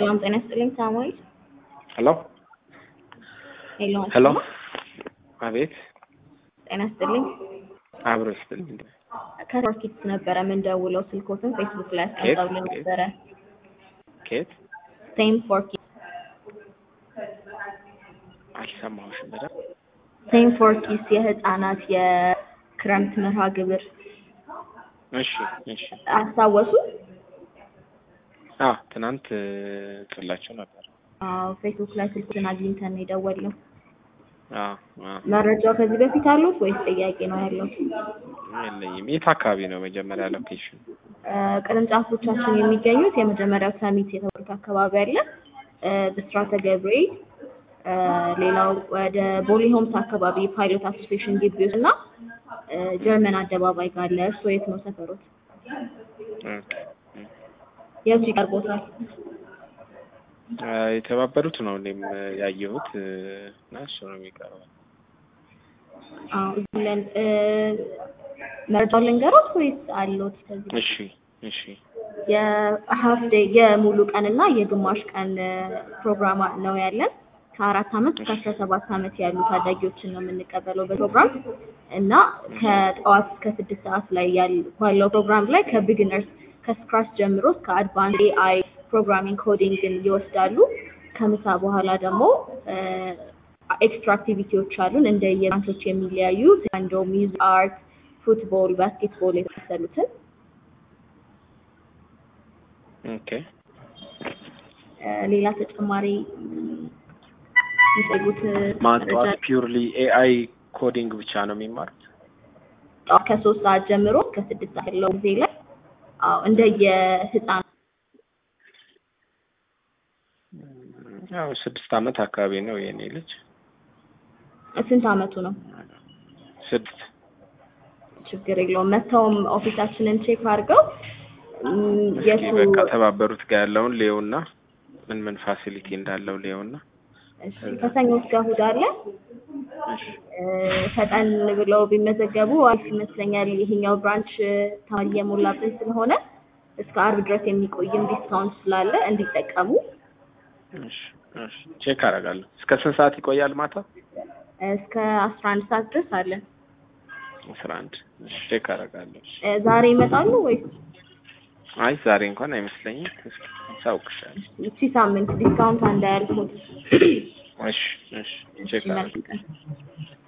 ሰላም ጤና ይስጥልኝ ሳሙኤል። ሄሎ ሄሎ ሄሎ፣ አቤት። ጤና ይስጥልኝ። አብሮ ይስጥልኝ። ከቶርኪት ነበረ የምንደውለው ስልኮትን ፌስቡክ ላይ ኬት? አስቀምጠውልን ነበረ። ኬት? ሴም ፎር ኪድስ አልሰማሁሽም በደምብ። ሴም ፎር ኪድስ የህፃናት የክረምት መርሃ ግብር እሺ፣ እሺ። አስታወሱ? አዎ፣ ትናንት ጽላቸው ነበር። አዎ ፌስቡክ ላይ ስልኮትን አግኝተን ነው የደወልነው። አዎ፣ አዎ። መረጃው ከዚህ በፊት አሉት ወይስ ጥያቄ ነው ያለው? የለኝም። የት አካባቢ ነው መጀመሪያ ሎኬሽን? እ፣ ቅርንጫፎቻችን የሚገኙት የመጀመሪያው ሰሚት የተባሉት አካባቢ አለ፣ እ፣ ብስራተ ገብርኤል፣ እ፣ ሌላው ወደ ቦሌ ሆምስ አካባቢ ፓይሎት አሶሲዬሽን ግቢ ውስጥ እና እ፣ ጀርመን አደባባይ ጋር አለ። እርስዎ የት ነው ሰፈሮት? ኦኬ። የቱ ይቀርቦታል? አ፣ የተባበሩት ነው እኔም ያየሁት እ፣ እና እሱ ነው የሚቀርበው። አዎ እዚህ ለን እ፣ መረጃውን ልንገሮት ወይስ አለዎት ከዚህ እሺ፣ እሺ። የሀፍ ዴይ የሙሉ ቀን እና የግማሽ ቀን እ፣ ፕሮግራም ነው ያለን። ከአራት ዓመት እስከ አስራ ሰባት ዓመት ያሉ ታዳጊዎችን ነው የምንቀበለው በፕሮግራም እና ከጠዋት እስከ ስድስት ሰዓት ላይ ያል ባለው ፕሮግራም ላይ ከቢግነርስ ከስክራች ጀምሮ እስከ አድቫንስ ኤአይ ፕሮግራሚንግ ኮዲንግን ይወስዳሉ። ከምሳ በኋላ ደግሞ ኤክስትራ አክቲቪቲዎች አሉን እንደ የብራንቾች የሚለያዩ አንዶ ሚውዚክ፣ አርት፣ ፉትቦል፣ ባስኬትቦል የመሳሰሉትን ኦኬ። እ፣ ሌላ ተጨማሪ የሚፈልጉት ማጥዋት ፒውርሊ ኤአይ ኮዲንግ ብቻ ነው የሚማሩት? ጠዋት ከሶስት ሰዓት ጀምሮ እስከ ስድስት ሰዓት ያለው ጊዜ ላይ አዎ እንደየህፃን ያው ስድስት ዓመት አካባቢ ነው የኔ ልጅ። ስንት አመቱ ነው? ስድስት ችግር የለውም። መጥተውም ኦፊሳችንን ቼክ አድርገው እም፣ እስኪ የቱ በቃ ተባበሩት ጋር ያለውን ሌውና ምን ምን ፋሲሊቲ እንዳለው ሌውና እሺ፣ ከሰኞ እስከ እሑድ አለ። እሺ እ፣ ፈጠን ብለው ቢመዘገቡ አሪፍ ይመስለኛል። ይሄኛው ብራንች እ፣ ተማሪ እየሞላብን ስለሆነ እስከ አርብ ድረስ የሚቆይም ዲስካውንት ስላለ እንዲጠቀሙ። እሺ እሺ ቼክ አደርጋለሁ። እስከ ስንት ሰዓት ይቆያል ማታ? እስከ አስራ አንድ ሰዓት ድረስ አለ። አስራ አንድ እሺ ቼክ አደርጋለሁ። እሺ። እ፣ ዛሬ ይመጣሉ ወይስ አይ ዛሬ እንኳን አይመስለኝም። እስኪ አሳውቅሻለሁ። እቺ ሳምንት ዲስካውንት እንዳያልፉት? እሺ እሺ እሺ ቼክ አደርጋለሁ። መልካም ቀን።